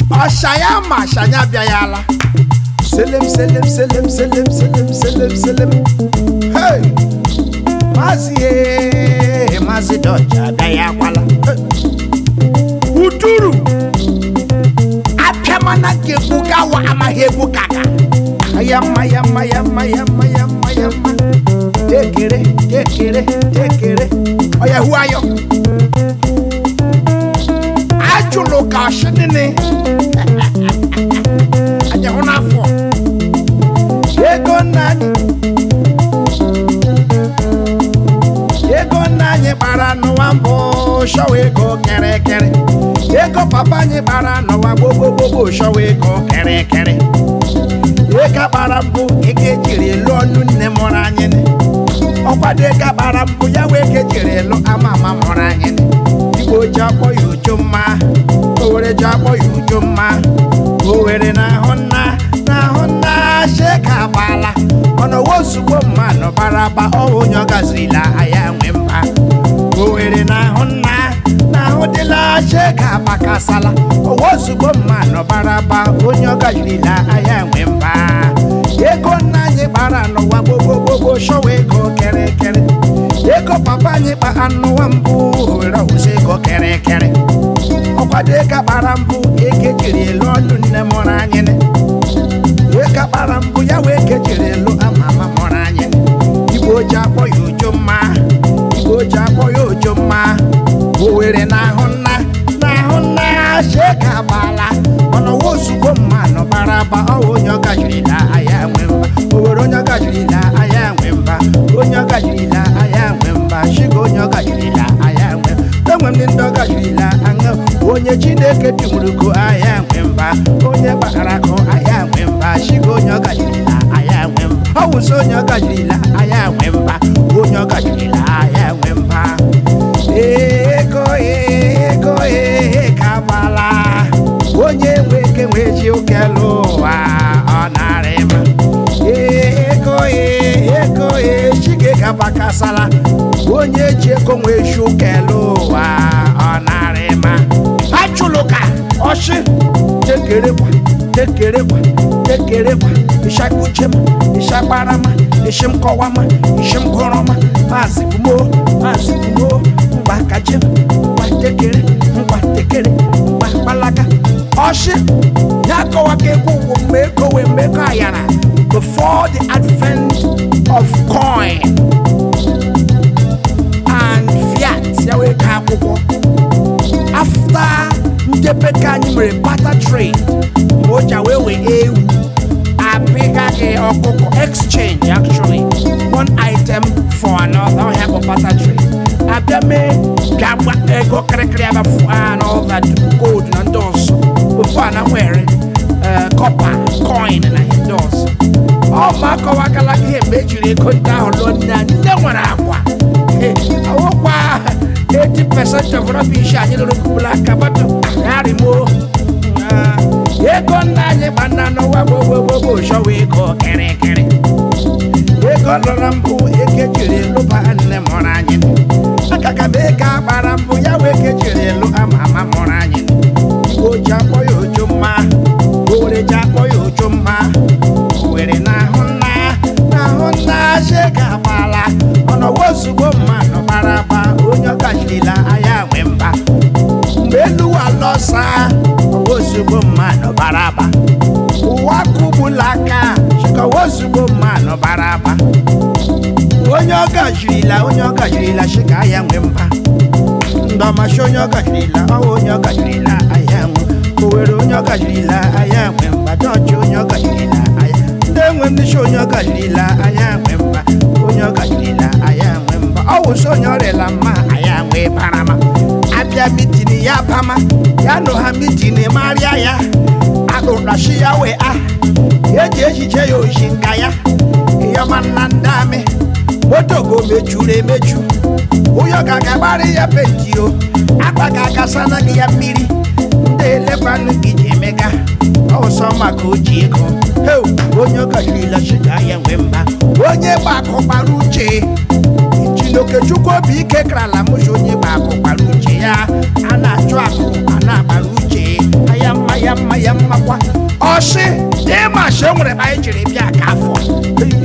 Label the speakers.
Speaker 1: ọsha ya ma ashanya abịaghị ala selem selem selem selem selem selem selem hey maazị ee maazị dọja abịaghị akwala Hey. uduru apịamana ga-egbu gawa amaghị egbu kaka ya mma ya mma ya mma ya mma ya mma ya mma tekere tekere tekere ọya hu ayọ ajụlụ ka ọsịnịnị anya hụ n'afọ ego nna anyị ego nna anyị gbara n'ụwa mbụ shọwa ego kịrịkịrị ego papa anyị gbara n'ụwa gbogbogbogbo shọwa ego kịrịkịrị ego gbara mbụ ego ejiri lụọ ọnụ nne mụrụ anyị nị. ọkwado ego gbara mbụ ya wee ego ejiri lụ ama ama mụrụ anyị nị. igbo ji akpọ ya uju mma owere ji akpọ ya uju mma owere na-ahụ nna na-ahụ nna sheka agbala mana owo ozugbo mmanụ bara aba ọhụ onye ọ gazirila aya nwe mba owere na-ahụ nna na-ahụ dịla sheka agbakasala owo ozugbo mmanụ bara aba onye ọ gazirila aya nwe mba ego nna anyị gbara n'ụwa gbogbogbogbo shọwa ego kịrịkịrị ego papa anyị kpa n'ụwa mbụ owere ọwụsị ego kịrịkịrị ọkwado ego gbara mbụ ego ejiri elu ọnụ nne mụrụ anyị nị. ego gbara mbụ ya wee ego ejiri elu ama ama mụrụ anyị nị. igbo ji akpọ ya uju mma igbo ji akpọ ya uju mma owere na-ahụ nna na-ahụ nna sheka agbala mana ọwa ozugbo mmanụ bara aba ọwa onye ọ gajirila aya nwe mba owere onye ọ gajirila aya nwe mba onye ọ gajirila aya nwe mba shiga onye ọ gajirila aya nwe enwe m ndị ọ gajirila aṅụ onye chineke timụrụko aya nwe mba onye gbara akụ aya nwe mba shiga onye ọ gajirila aya nwe mba ọ wụsị onye ọ gajirila aya nwe mba onye ọ gajirila aya nwe mba ego ego e ka gbala onye nwe ike nwe ji okelu ụwa ọ narị ma ego e ego e chike gabakasala onye ji ego nwe ji okelu ụwa ọ narị ma achụlụka ọchị tekerekwa tekerekwa tekerekwa ịshakuchem ịshakparama ishimkọwama ishimgụrụma maazị kumo maazị kumo ngwa kajem ngwa tekere ngwa tekere ngwa kpalaga ọchị ya kọwaka egwu ụwụ mgbe ekowe mgbe eko ayara before the advent of coin and fiat ya wee ka akwụkwọ after ndebe ka anyị mere barter trade ma o ja wee wee ewu apịgaghị ọkụkọ exchange actually one item for another ọhịa bụ barter trade abịa mee bịa gba ego kịrịkịrị abafu and all that gold na ndị ọzọ ofu a na nwere eh, copper coin na ihe ndị ọzọ ọ ma akọwagala gị ihe mgbe ejiri ego ndị ahụ lụọ nne anyị nne nwere akwa awụkwa 80% of rubbish anyị lụrụ kubula aka bata yarimo ego nna anyị gba nna n'ụwa gbogbogbogbò shọwa ego kịrịkịrị ego lụrụ mbụ eke jiri lụba nne mụrụ anyị akaka m ego agbara mbụ ya wee eke jiri lụ ama ama mụrụ anyị igbo ji akpọ ya ojo mma owere ji akpọ ya ojo mma owere na-ahụ nna na-ahụ nna shega agbala ọnọwa ozugbo mmanụ gbara agba onye ọ gajirila anya nwe mba mgbe elu alọsa ọwa ozugbo mmanụ bara aba ụwa kụgbula aka chịkọwa ozugbo mmanụ bara aba onye ọ gajirila onye ọ gajirila shika ahịa nwe mba ndọmashi onye ọ gajirila ọwa onye ọ gajirila ahịa nwe owere onye ọ gajirila ahịa nwe mba dọọchị onye ọ gajirila ahịa ndị enwe ndị shi onye ọ gajirila ahịa nwe mba onye ọ gajirila ahịa nwe mba ọ wụsị onye ọrịala mma ahịa nwe barama abịa mitin ya bama ya nụ ha mitin marịa ya akụrashi ya wee a eji echiche ya oshi nka ya ịyọma nna ndị amị moto go mechuru emechu ụyọ ka ga-agbara ya penti o akpa ka akasana gị ya mmiri ndị elefanụ gị ji emega ọsọ maka oji ego heu onye ọgajirila shiga ya nwe mba onye gba akụ gbara uche chinokechukwu obi ike karala mụchi onye gba akụ gbara uche ya a na-achụ akụ a na-agbara uche aya mma ya mma sị ịma sị o nwere ebe anyị jiri bịa ka afọ